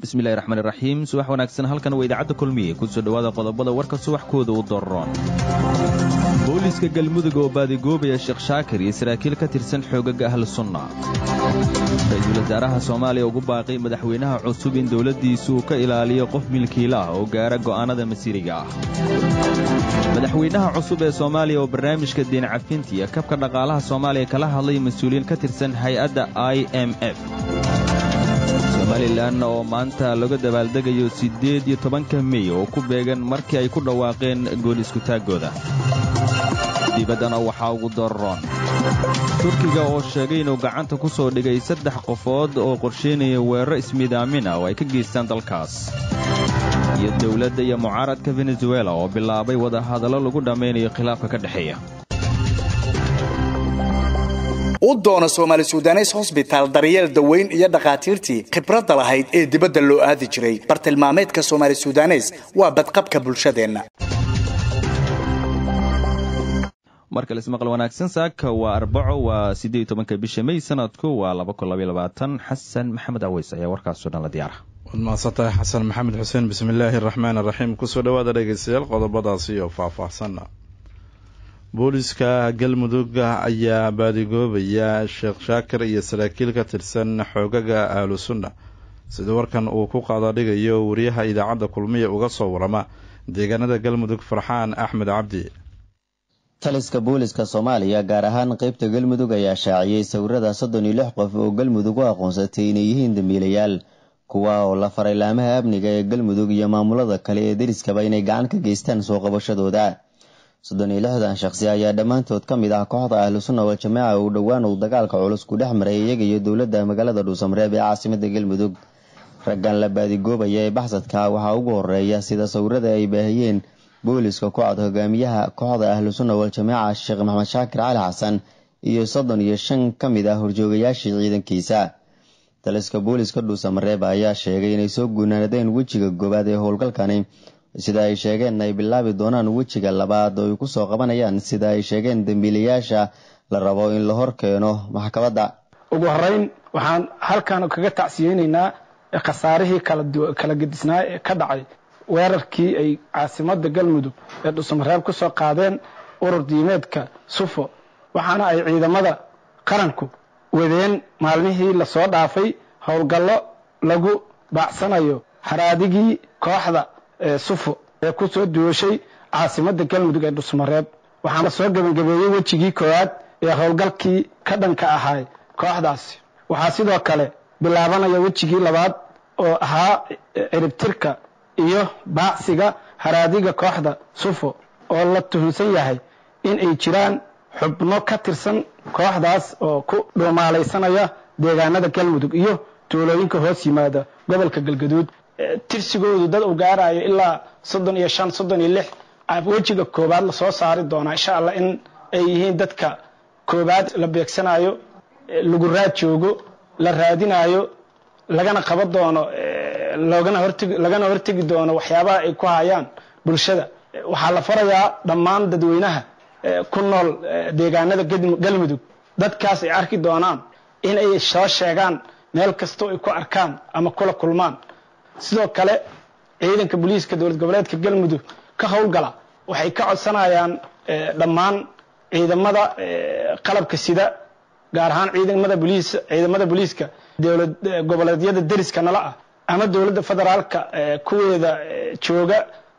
bismillahi raxmaan iraxiim subax wanaagsan halkan waa idaacadda kulmiye kusoo dhowaada qodobada warka subaxkooda u doroon booliiska galmudug oo baadigoobaya sheekh shaakir iyo saraakiil ka tirsan xoogaga ahlu sunna ra-iisul wasaaraha soomaaliya ugu baaqay madaxweynaha cusub in dowladdiisu uu ka ilaaliyo qof milkiila ah oo gaara go'aannada masiiriga ah madaxweynaha cusub ee soomaaliya oo barnaamijka deen cafinta iyo kabka dhaqaalaha soomaaliya kala hadlay mas-uuliyiin ka tirsan hay-adda i m f somalilan oo maanta laga dabaaldegayo siddeed iyo tobanka mey oo ku beegan markii ay ku dhawaaqeen gool iskutaaggooda dibaddana waxaa ugu doroon turkiga oo sheegay inuu gacanta ku soo dhigay saddex qofood oo qorshaynaya weeraro ismidaamin ah oo ay ka geystaan dalkaas iyo dowladda iyo mucaaradka venezuela oo bilaabay wadahadallo lagu dhammaynayo khilaafka ka dhexeeya u doono soomaali sudanes hosbitaal daryeel daweyn iyo dhakhaatiirtii khibradda lahayd ee dibadda loo aadi jiray bartilmaameedka soomaali sudanes waa badqabka bulshadeenna markale ismaqal wanaagsan saaka waa arbaco waa siddeed iyo tobanka bisha mey sanadku waa laba kun labaiyo labaatan xasan maxamed aweys ayaa warkaasoo dhan la diyaara waad mahadsantahay xasan maxamed xuseen bismillaahi araxmaan araxiim kusoo dhawaada dhegeystayaal qodobadaasi oo faah-faahsanna booliska galmudug ayaa baadigoobaya sheekh shaakir iyo saraakiil ka tirsan xoogaga ahlu sunna sida warkan uu ku qaadadhigayo wariyaha idaacadda kulmiya uga soo warama deegaanada galmudug farxaan axmed cabdi taliska booliska soomaaliya gaar ahaan qeybta galmudug ayaa shaaciyey sawirada soddon iyo lix qof oo galmudug u aqoonsatay inay yihiin dambiilayaal kuwa oo la faray laamaha amniga ee galmudug iyo maamulada kale ee deriskaba inay gacan ka geystaan soo qabashadooda soddon iyo lixdan shaqsi ayaa dhammaantood ka mid ah kooxda ahlu sunna wal jamaaca uu dhowaan uu dagaalka culus ku dhex maray iyaga iyo dowladda magaalada dhuusamareeb ee caasimada galmudug raggan la baadigoobaya ee baxsadka waxaa ugu horeeya sida sawirada ay baahiyeen booliska ku cad hogaamiyaha kooxda ahlu sunna wal jamaaca sheekh maxamed shaakir cali xasan iyo soddon iyo shan ka mid ah horjoogayaashii ciidankiisa taliska booliska dhuusamareeb ayaa sheegay inay soo guunaanadeen wejiga goowaad ee howlgalkani sida ay sheegeen ay bilaabi doonaan wejiga labaad oo ay ku soo qabanayaan sida ay sheegeen dembiilayaasha la rabo in la hor keeno maxkamadda ugu horeyn waxaan halkan kaga tacsiyeyneynaa khasaarihii kala gedisnaa ee ka dhacay weerarkii ay caasimada galmudug ee dhuusamareeb ku soo qaadeen urur diimeedka sufo waxaana ay ciidamada qaranku wadeen maalmihii lasoo dhaafay howlgallo lagu baacsanayo haraadigii kooxda sufo ee ku soo duwashay caasimada galmudug ee dhuusamareeb waxaana soo gebangabeeyey wejigii koowaad ee howlgalkii ka dhanka ahaay kooxdaasi waxaa sidoo kale bilaabanaya wejigii labaad oo ahaa ciribtirka iyo baacsiga haraadiga kooxda sufo oo la tuhunsan yahay in ay jiraan xubno ka tirsan kooxdaas oo ku dhuumaalaysanaya deegaanada galmudug iyo tuulooyinka hoos yimaada gobolka galgaduud tirsigoodu dad uu gaarayo ilaa soddon iyo shan soddon iyo lix wejiga koobaad lasoo saari doonaa insha allah in ay yihiin dadka koobaad la beegsanayo lagu raad joogo la raadinayo lagana qaban doono loogana hortegi lagana hortegi doono waxyaabaha ay ku hayaan bulshada waxaa la farayaa dhammaan dadweynaha ku nool deegaanada galmudug dadkaas ay arki doonaan in ay soo sheegaan meel kastoo ay ku arkaan ama kula kulmaan sidoo kale ciidanka booliiska dowlad goboleedka galmudug ka howlgala waxay ka codsanayaan dhammaan ciidamada qalabka sida gaar ahaan ciidamada boliis ciidamada booliiska dowlad goboleedyada deriska nala ah ama dowladda federaalka kuweeda jooga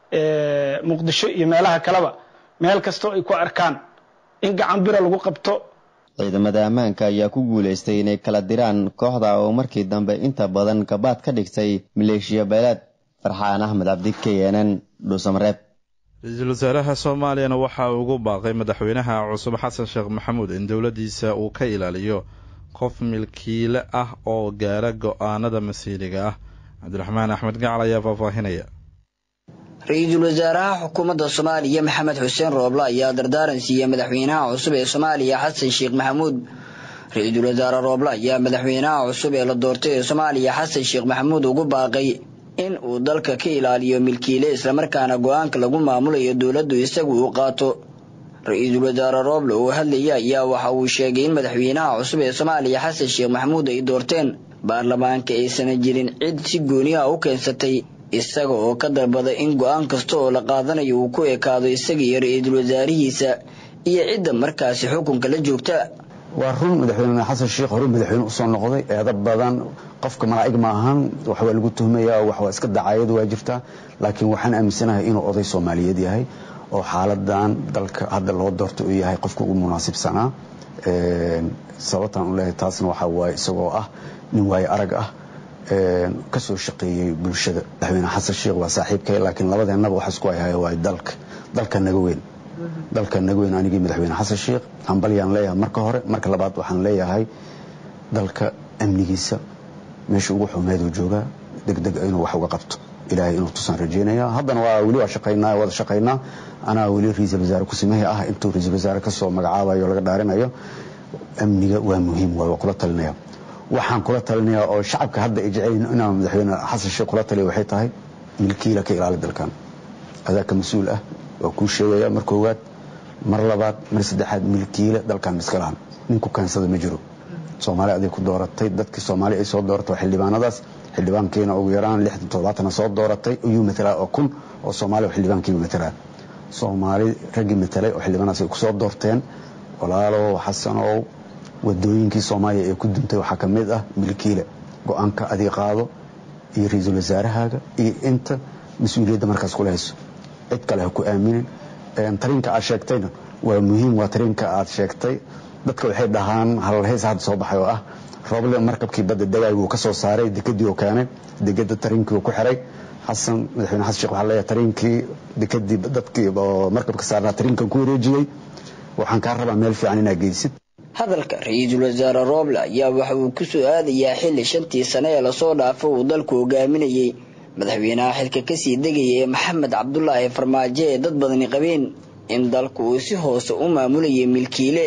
muqdisho iyo meelaha kaleba meel kastoo ay ku arkaan in gacan bira lagu qabto ciidamada ammaanka ayaa ku guulaystay inay kala diraan kooxda oo markii dambe inta badan gabaad ka dhigtay maleeshiya beeleed farxaan axmed cabdi k n n dhuusamareeb ra-iisul wasaaraha soomaaliyana waxa uu ugu baaqay madaxweynaha cusub xasan sheekh maxamuud in dowladdiisa uu ka ilaaliyo qof milkiile ah oo gaara go-aanada masiiriga ah cabdiraxmaan axmed gacal ayaa faahfaahinaya ra-iisul wasaaraha xukuumadda soomaaliya maxamed xuseen rooble ayaa dardaaran siiyey madaxweynaha cusub ee soomaaliya xasan sheekh maxamuud ra-iisul wasaare rooble ayaa madaxweynaha cusub ee la doortay ee soomaaliya xasan sheekh maxamuud ugu baaqay in uu dalka ka ilaaliyo milkiile islamarkaana go-aanka lagu maamulayo dowladdu isagu uu qaato ra-iisul wasaare rooble oo hadlaya ayaa waxa uu sheegay in madaxweynaha cusub ee soomaaliya xasan sheekh maxamuud ay doorteen baarlamaanka aysana jirin cid si gooniha u keensatay isaga oo ka dalbada in go-aan kasta oo la qaadanayo uu ku ekaado isaga iyo ra-iisul wasaarihiisa iyo cidda markaasi xukunka la joogta waa run madaxweyne xasan sheekh hore madaxweyne usoo noqday eeda badan qofka malaa'ig ma ahan waxbaa lagu tuhmaya waxbaa iska dacaayadu waa jirtaa laakiin waxaan aaminsanahay inuu oday soomaaliyeed yahay oo xaaladan dalka hadda loo doorto uu yahay qofka ugu munaasibsanaa sababtaan u leeyahay taasna waxaa waaye isagoo ah nin waaye arag ah kasoo shaqeeyey bulshada madaxweyne xasan sheekh waa saaxiibkay laakiin labadeennaba waxa isku hayhaya waa dalka dalka naga weyn dalka naga weyn anigii madaxweyne xasan sheekh hambalyaan leeyahay marka hore marka labaad waxaan leeyahay dalka amnigiisa meesha ugu xumeeduu joogaa degdeg inuu wax uga qabto ilaahay inuu tusaan rajeynaya haddana waa weli waa shaqaynaa wada shaqaynaa anaa weli ra-iisul wasaare kusimahii ah intuu ra-iisul wasaare kasoo magacaabayo laga dhaarinayo amniga waa muhiim waa kula talinaya waxaan kula talinayaa oo shacabka hadda ay jecelyihin inaan madaxweyne xasan sheekh kula taliya waxay tahay milkiila ka ilaali dalkan adaa ka mas-uul ah waa kuu sheegaya mar koowaad mar labaad mar saddexaad milkiila dalkan miska lahan ninku kaansada ma jiro soomaali aday ku dooratay dadkii soomaali ay soo dooratay waa xildhibaanadaas xildhibaankiina ugu yaraan lixdan toddobaatana soo dooratay ayuu matalaa oo kun oo soomaali oo xildhibaankiiba matalaa soomaali raggii matalay oo xildhibaanaas ay kusoo doorteen walaalow xasanow wadooyinkii soomaaliya ee ku duntay waxaa ka mid ah milkiila go-aanka adig qaado iyo ra-iisul wasaarahaaga iyo inta mas-uuliyadda markaas kula hayso cid kale ha ku aaminin tarinka aad sheegtayna waa muhiim waa tarinka aad sheegtay dadka waxay dhahaan halheys hadda soo baxay oo ah rooble markabkii badda dagaaguu ka soo saaray dekadii uu keenay dekada tarinkii uu ku xiray xasan madaxweyne xasan sheekh waxaa leeyahay tarinkii dekadii dadkii oo markabka saarnaa tarinkan ku wareejiyey waxaan kaa rabaa meel fiican inaad geysid hadalka ra-iisul wasaare rooble ayaa waxa uu ku soo aadayaa xilli shantii sane ee lasoo dhaafo uu dalku hogaaminayey madaxweynaha xilka kasii degaya ee maxamed cabdulaahi farmaajo ee dad badani qabeen in dalku uu si hoose u maamulayay milkiile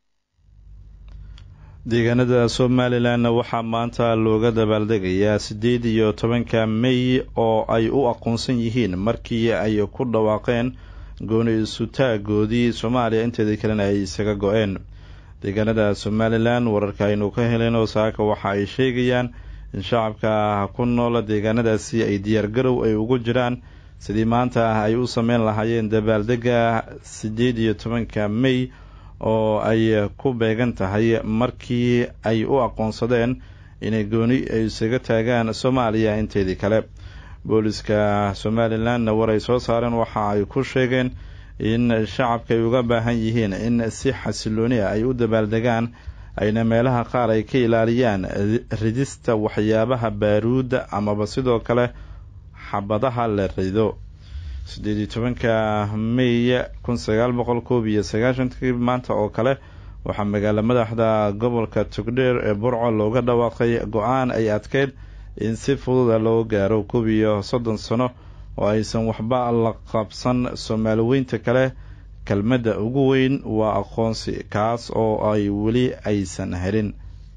deegaanada somalilanna waxaa maanta looga dabaaldegayaa siddeed iyo tobanka mey oo ay u aqoonsan yihiin markii ay ku dhawaaqeen gooni isutaagoodii soomaaliya inteedii kalena ay isaga go-een deegaanada somalilan wararka aynu ka helen oo saaka waxa ay sheegayaan in shacabka ku noola deegaanadaasi ay diyaargarow ay ugu jiraan sidii maanta ay u sameyn lahaayeen dabaaldega siddeed iyo tobanka mey oo ay ku beegan tahay markii ay u aqoonsadeen inay gooni ay isaga taagaan soomaaliya inteedii kale booliska somalilanna war ay soo saareen waxa ay ku sheegeen in shacabka ay uga baahan yihiin in si xasilooni ah ay u dabaaldegaan ayna meelaha qaar ay ka ilaaliyaan ridista waxyaabaha baaruudda amaba sidoo kale xabadaha la rido siddeed iyo tobanka mey kun sagaal boqol koob iyo sagaashankii maanta oo kale waxaa magaalo madaxda gobolka togdheer ee burco looga dhawaaqay go-aan ay adkeyd in si fududa loo gaaro koob iyo soddon sano oo aysan waxba la qabsan soomaali weynta kale kelmadda ugu weyn waa aqoonsi kaas oo ay weli aysan helin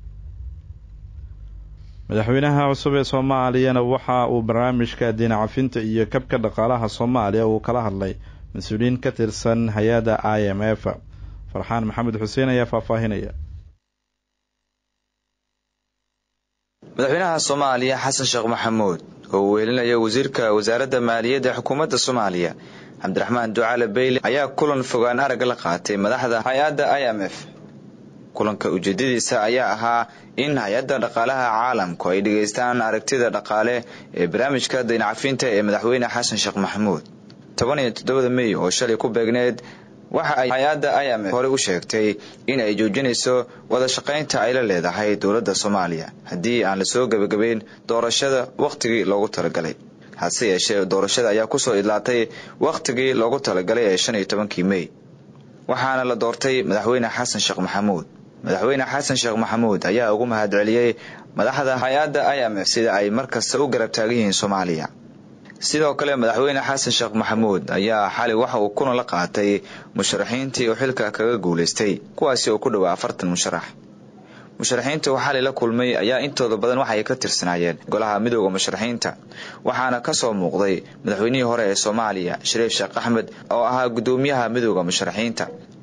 madaxweynaha cusub ee soomaaliyana waxa uu barnaamijka diin cafinta iyo kabka dhaqaalaha soomaaliya uu kala hadlay mas-uuliyiin ka tirsan hay-adda i m f farxaan maxamed xuseen ayaa faahfaahinaya madaxweynaha soomaaliya xasan sheekh maxamuud oo uu weelinaya wasiirka wasaaradda maaliyadda xukuumadda soomaaliya cabdiraxmaan ducaale beyle ayaa kulan fogaan arag la qaatay madaxda hay-adda i m f kulanka ujeedadiisa ayaa ahaa in hay-adda dhaqaalaha caalamku ay dhegaystaan aragtida dhaqaale ee barnaamijka dayncafinta ee madaxweyne xasan sheekh maxamuud toban iyo toddobada mey oo shalay ku beegneed waxa ay hay-adda i m f horey u sheegtay in ay joojinayso wada shaqaynta ay la leedahay dowladda soomaaliya haddii aan lasoo gebagabeyn doorashada wakhtigii loogu talagalay hase yeeshee doorashada ayaa kusoo idlaatay wakhtigii loogu talagalay ee shan iyo tobankii mey waxaana la doortay madaxweyne xasan sheekh maxamuud madaxweyne xasan sheekh maxamuud ayaa ugu mahadceliyey madaxda hay-adda i m f sida ay mar kasta u garab taagan yihiin soomaaliya sidoo kale madaxweyne xasan sheekh maxamuud ayaa xalay waxa uu kulan la qaatay musharaxiintii uu xilka kaga guulaystay kuwaasi oo ku dhowaa afartan musharax musharaxiinta uu xalay la kulmay ayaa intooda badan waxay ka tirsanaayeen golaha midooda musharaxiinta waxaana kasoo muuqday madaxweynihii hore ee soomaaliya shariif sheekh axmed oo ahaa gudoomiyaha midooda musharaxiinta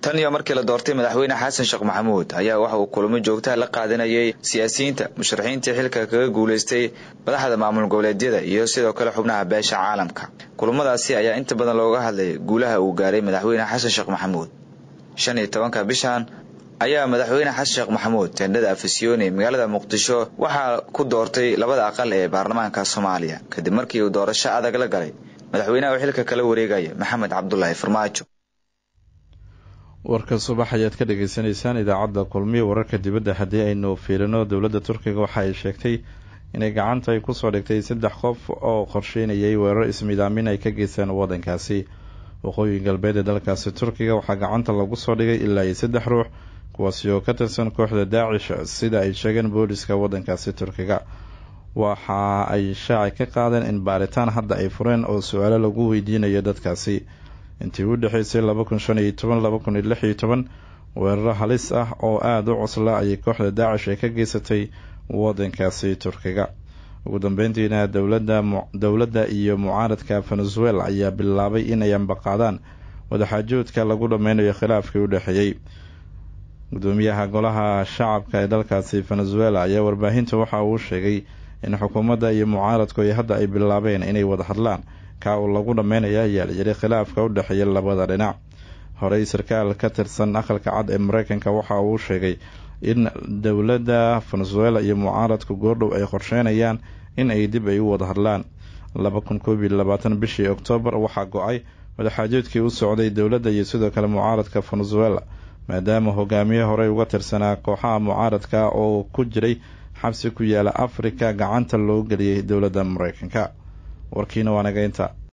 tan iyo markii la doortay madaxweyne xasan sheekh maxamuud ayaa waxa uu kulamo joogtaha la qaadanayay siyaasiyiinta musharaxiintii xilka kaga guulaystay madaxda maamul goboleedyada iyo sidoo kale xubnaha beesha caalamka kulamadaasi ayaa inta badan looga hadlayay guulaha uu gaaray madaxweyne xasan sheekh maxamuud shan iyo tobanka bishan ayaa madaxweyne xasan sheekh maxamuud teendhada afisyooni magaalada muqdisho waxaa ku doortay labada aqal ee baarlamaanka soomaaliya kadib markii uu doorasho adag la galay madaxweynaha uu xilka kala wareegaya maxamed cabdulaahi farmaajo warka subax ayaad ka dhagaysanaysaan idaacadda kulmiya wararka dibadda haddii aynu fiirino dowladda turkiga waxa ay sheegtay inay gacanta ay kusoo dhigtay saddex qof oo qorsheynayay weerar ismidaamin ay ka geystaan waddankaasi waqooyi galbeed ee dalkaasi turkiga waxaa gacanta lagu soo dhigay ilaa iyo saddex ruux kuwaasi oo ka tirsan kooxda daacish sida ay sheegeen booliska waddankaasi turkiga waxa ay shaaci ka qaadeen in baaritaan hadda ay fureen oo su-aalo lagu weydiinayo dadkaasi intii u dhexeysay laba kun shan iyo toban laba kun iyo lix iyo toban weeraro halis ah oo aada u cusla ayay kooxda daacish ay ka geysatay waddankaasi turkiga ugu dambeyntiina dowladda dowladda iyo mucaaradka venezuela ayaa bilaabay inay ambaqaadaan wadaxaajoodka lagu dhameynayo khilaafkii u dhexeeyey gudoomiyaha golaha shacabka ee dalkaasi venezuela ayaa warbaahinta waxa uu sheegay in xukuumadda iyo mucaaradku ay hadda ay bilaabeen inay wada hadlaan ka uu lagu dhammeynaya ayaa la yidhi khilaafka u dhexeeya labada dhinac horey sarkaal ka tirsan aqalka cad ee mareykanka waxa uu sheegay in dowladda venezuela iyo mucaaradku goordhow ay qorsheynayaan in ay dib ay u wada hadlaan laba kun koob iyo labaatan bishii oktoobar waxaa go-ay wadaxaajoodkii u socday dowladda iyo sidoo kale mucaaradka venezuela maadaama hogaamiye horey uga tirsanaa kooxaha mucaaradka oo ku jiray xabsi ku yaala afrika gacanta loo geliyay dowladda mareykanka warkiina waa naga inta